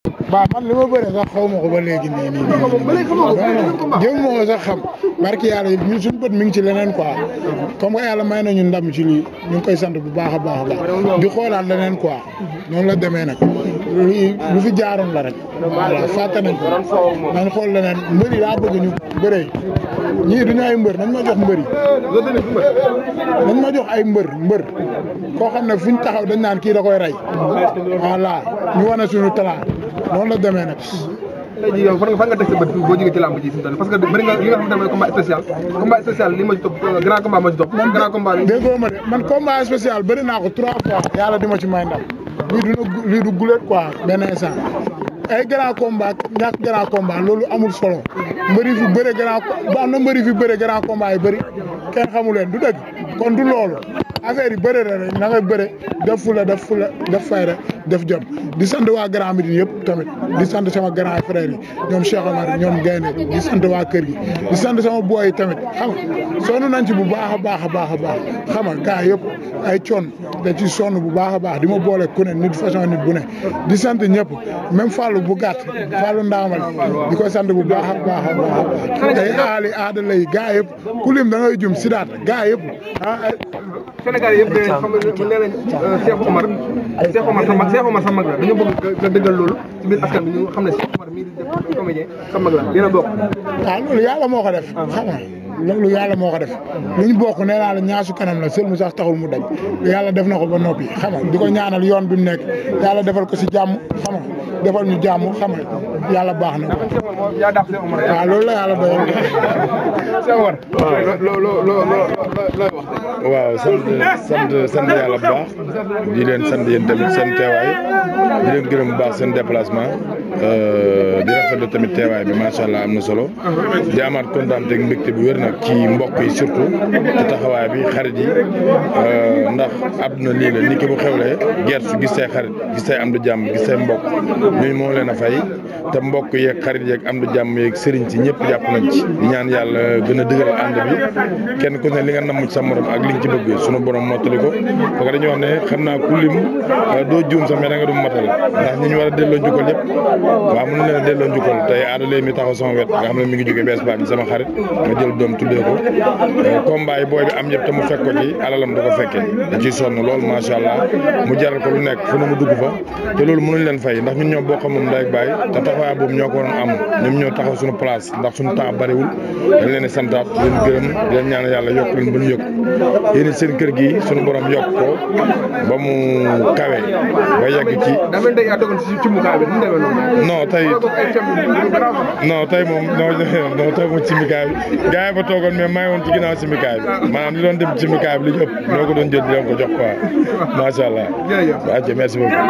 waaw man li ma bëre sax xaw ma ko ba léegi nii nii nii jëm moo ko sax xam barki yàlla ñun suñu bët mi ngi ci leneen quoi comme que yàlla may nañu ndam ci lii ñu ngi koy sant bu baax a baax a baax di xoolaat leneen quoi noonu la demee nag lu fi jaaroon la rek voilà fàtte nañ ko nañ xool leneen mbër yi daa bëgg ñu bëree ñii duñu ay mbër nañ ma jox mbër yi nañ ma jox ay mbër mbër koo xam ne fuñ taxaw dañ naan kii da koy rey voilà ñu wane suñu talent noonu la demee nag tey jii yow fan nga fan nga teg sa bët boo jógee ci lamb ji fi mu toll parce que bëri nga li nga xamante ne mooy combat spécial combat spécial li ma ci topp grand combat ma ci topp grand combat bi déggoo ma de man combat spécial bëri naa ko trois fois yàlla di ma ci may ndam lii du lii du gulet quoi benn instant ay grand combat ñàkk grand combat loolu amul solo mbëri fi bëre grand ba am na mbëri fi bëre grand combat yi bëri kenn xamu leen du dëgg kon du loolu affaire yi bëre la rek na nga bëre def fula def fula def fayda def jom di sant waa Grand Médine yëpp tamit di sant sama grand frère yi ñoom Cheikh Omar ñoom Gaynde di sant waa kër gi di sant sama boy yi tamit xam nga sonn nañ ci bu baax a baax a baax a baax xam nga gars yëpp ay coon da ci sonn bu baax a baax di ma boole ku ne nit façon nit bu ne di sant ñëpp même Fallou bu gàtt Fallou Ndaamal di ko sant bu baax a baax a baax ay aali aadala yi gars yëpp ku lim da ngay jum sidaat gars yëpp ah Sénégal yëpp de xam nga nee nañ Cheikh Omar Cheikh Omar sa mag Cheikh Omar sa mag la dañoo bëgg nga dëggal loolu ci biir askan bi ñu xam ne Cheikh Omar mii di def comédien sa mag la dina bokk waaw loolu yàlla moo ko def xam nga loolu yàlla moo ko def lu ñu bokk nee naa la ñaasu kanam la sël mu sax taxul mu daj yàlla def na ko ba noppi xam nga di ko ñaanal yoon bi mu nekk yàlla defal ko si jàmm xam nga defal ñu jàmm xam nga yàlla baax na ko yaa dàq Cheikh Omar waaw loolu la yàlla doyal Cheikh Omar loo loo loo looy wax waaw sant sant sant yàlla bu baax di leen sant yéen tamit seen teewaay di leen gërëm bu baax seen déplacement di rafetlu tamit teewaay bi macha allah am na solo di amaat kontaan ak mbégte bu wér nag ci mbokk yi surtout ci taxawaay bi xarit yi ndax àdduna lii la nit ki bu xewlee gerte gis say xarit gis say am du jàmm gis say mbokk ñooñu moo leen a fay te mbokk yeeg xarit yeeg am du jàmm yeeg sëriñ ci ñëpp jàpp nañ ci di ñaan yàlla gën a dëgëral ànd bi kenn ku ne li nga namm ci sa morom ak li nga ci bëgg sunu borom mottali ko parce que dañuy wax ne xam naa ku lim doo juum sax mais da nga du matal ndax ñi ñu war a delloo njukkal yëpp waaw mën na leen a delloo njukkal tey aadalee mi taxaw sama wet nga xam ne mi ngi jóge bees baa bi sama xarit ma jël doom tuddee ko combat yi booy bi am yëpp te mu fekk ko ci alalam da ko fekkee da ciy sonn lool macha allah mu jaral ko lu nekk fu ne mu dugg fa te loolu mënuñ leen fay ndax ñun ñoo bokk moom ndey ak baay te taxawaay boobu ñoo ko waroon am ñoom ñoo taxaw suñu place ndax suñu temps bariwul dañ leen di santaat di leen gërëm di leen ñaan yàlla yokk leen ba ñu yëg yéen seen kër gi suñu borom yokk ko ba mu kawe ba yegg ci daa mel ni yaa dogoon ci cumbukaay bi mu demee noonu non tey non tey moom non non tey moom cimikaay bi gars yi fa toogoon mais maa ngi woon ci ginnaaw cimikaay bi maanaam li doon dem cimikaay bi li ñu ëpp ñoo ko doon jël di leen ko jox quoi macha allah. jërëjëf waaw merci beaucoup.